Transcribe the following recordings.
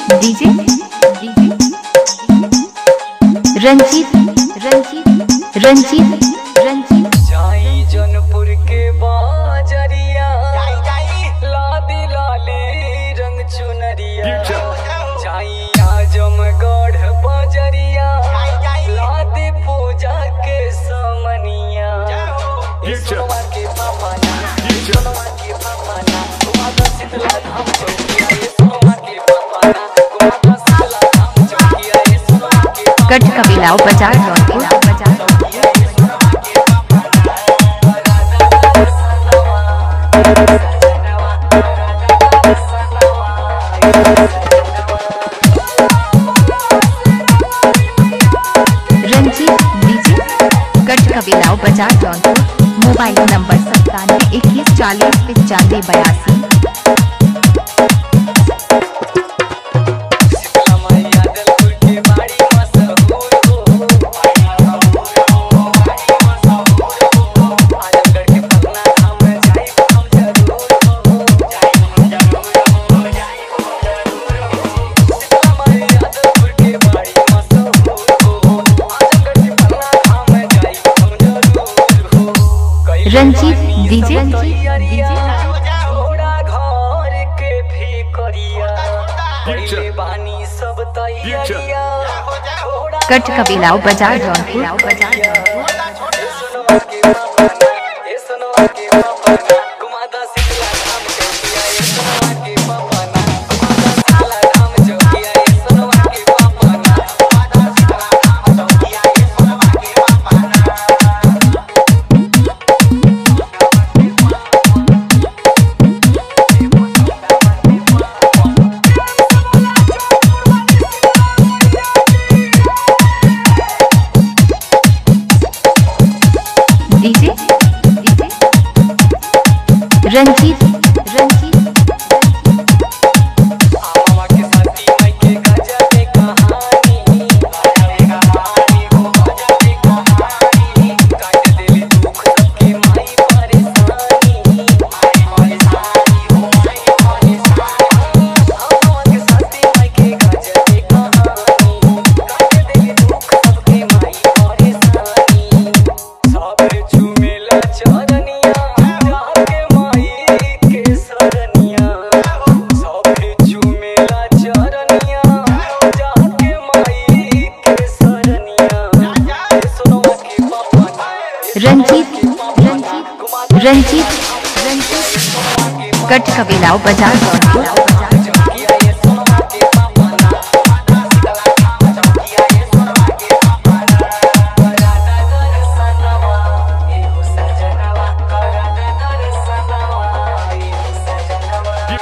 DJ DJ Ranjeet Ranjeet Ranjeet Ranjeet जाई जौनपुर के बाजरिया लादी लाली रंग चुनरिया जाई आजमगढ़ बाजरिया लादी पूजा के समनिया ये सोनवा के पापा ना ये सोनवा के पापा ना तुम्हारा शीतला धाम चौकिया ये सोनवा के पापा ना तुम्हारा शीतला धाम चौकिया ये सोनवा के पापा कट कबीलाओ बाजार जौनपुर रंजीत डीजे कट कबीलाओ बाजार जौनपुर मोबाइल नंबर सत्तानवे इक्कीस चालीस पचानवे बयासी मैया दलपुर के बाड़ी मशहूर हो आजमगढ़ के पटना धाम जाई हम जरूर हो मैया दलपुर के बाड़ी मशहूर हो आजमगढ़ के पटना धाम जाई हम जरूर हो रंजीत डीजे छोड़ा घर के फिकरिया पहिले बानी सब तैयारिया छोड़ा कट कबीलाओ बाजार जौनपुर सुनवा के पापा ना, ए सुनवा के पापा ना, घुमाता शीतला धाम चौकिया, ए सुनवा के पापा ना, घुमाता शीतला धाम चौकिया, ए सुनवा के पापा ना, घुमाता शीतला धाम चौकिया, ए सुनवा के पापा ना। डीजे डीजे रंजीत रंजीत मामा के साथी माई के गजब के कहानी कहानी हो गजब के कहानी काट देली दुख सबके माई परेशानी माई परेशानी हो माई परेशानी मामा के साथी माई के गजब के कहानी काट देली दुख सबके माई परेशानी साबर झूमेला चरनिया जाके माई के सरनिया साबर झूमेला चरनिया जाके माई के सरनिया ए सोनवा के पापा ना, ए रंजीत रंजीत रंजीत रंजीत कट कबीलाओ बाजार जौनपुर चौकिया ये सोनवा के पापा ना माता शीतला धाम चौकिया ये सोनवा के पापा ना कराता दर्शनवा ए हो सजनवा कराता दर्शनवा ए हो सजनवा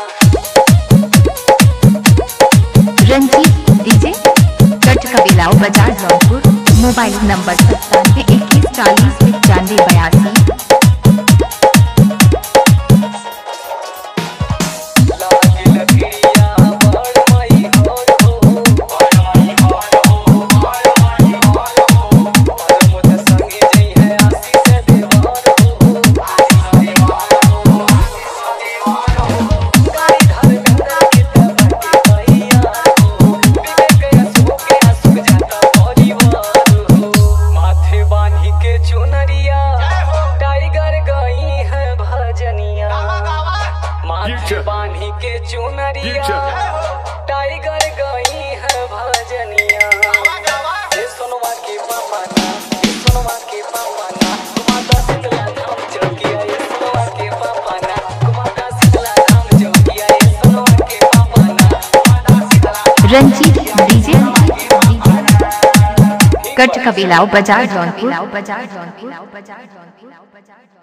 रंजीत डीजे कट कबीलाओ बाजार जौनपुर मोबाइल नंबर सत्तानवे इक्कीस चालीस पचानवे बयासी लागे लकड़िया बड़ माई होर हो बड़ माई होर हो बड़ माई होर हो और मुझ संगे जई है आशीष देवार हो आशीष देवार हो आशीष देवार हो गाड़ी धर्मेंद्र के तबके भैया हो विवेक असु के असु जाता परिवार हो माथे बांधी के चुनरिया टाइगर गई है भजनिया माथे बांधी के चुनरिया टाइगर गई है भजनिया ए सोनवा के पापा ना ए सोनवा के पापा ना तुम्हारा शीतला धाम चौकिया ए सोनवा के पापा ना तुम्हारा शीतला धाम चौकिया ए सोनवा के पापा ना तुम्हारा शीतला रंजीत डीजे कट कबीलाओ बाजार जौनपुर बाजार जौनपुर बाजार जौनपुर